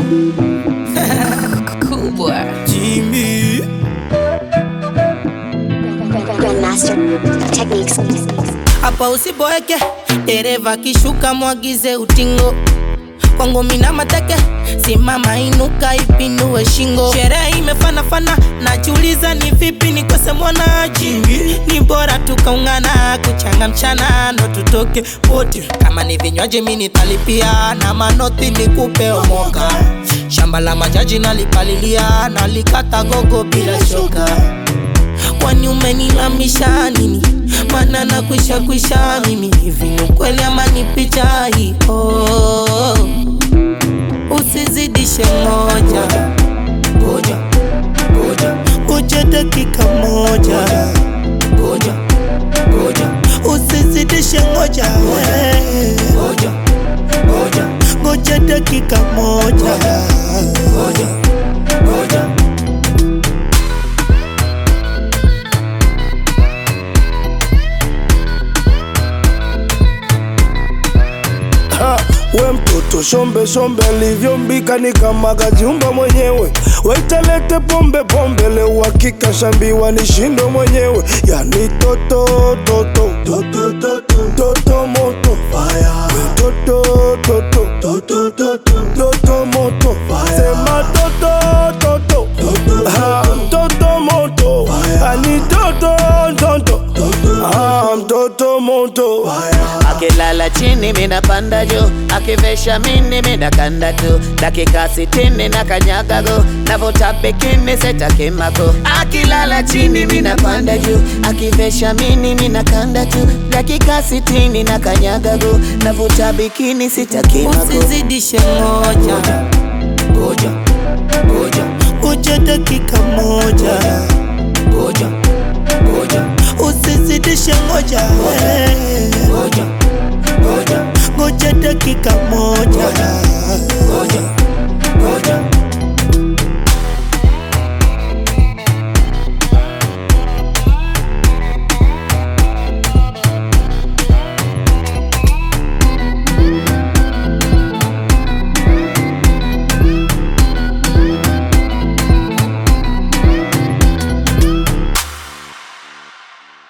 kubwa Jimmy. Grandmaster Techniques. hapa usiboeke, dereva kishuka, mwagize utingo kwangu mina mateke, simama inuka, ipinue shingo. Sherehe imefanafana, najiuliza ni vipi nikose mwanaji. Ni bora tukaungana, kuchanga mchana ndo tutoke wote. Kama ni vinywaji mi nitalipia, na manoti nikupe omoka. Shamba la majaji nalipalilia, nalikata gogo bila shoka kwani umenilamisha nini? Maana nakwisha kwisha mimi hivi, ni ukweli ama ni picha hii? Oh, usizidishe moja, ngoja ngoja ngoja dakika moja, ngoja ngoja usizidishe ngoja, we. ngoja ngoja ngoja dakika moja, ngoja ngoja Ha, we mtoto shombe shombe alivyombika ni kama kajiumba mwenyewe waitalete pombe pombe leo uhakika shambiwa ni shindo mwenyewe yani toto toto toto toto toto moto fire we toto toto toto toto toto moto fire sema toto toto ha toto moto ani toto toto ah mtoto moto akilala chini mina panda juu akivesha mini mina kanda tu dakika sitini na kanyagago navuta bikini setakimako akilala chini mina panda juu akivesha mini mina kanda tu dakika sitini na kanyagago navuta bikini sitakimako usizidishe moja, ngoja ngoja ngoja dakika moja, ngoja ngoja usizidishe ngoja, we. ngoja ngoja ngoja dakika moja, ngoja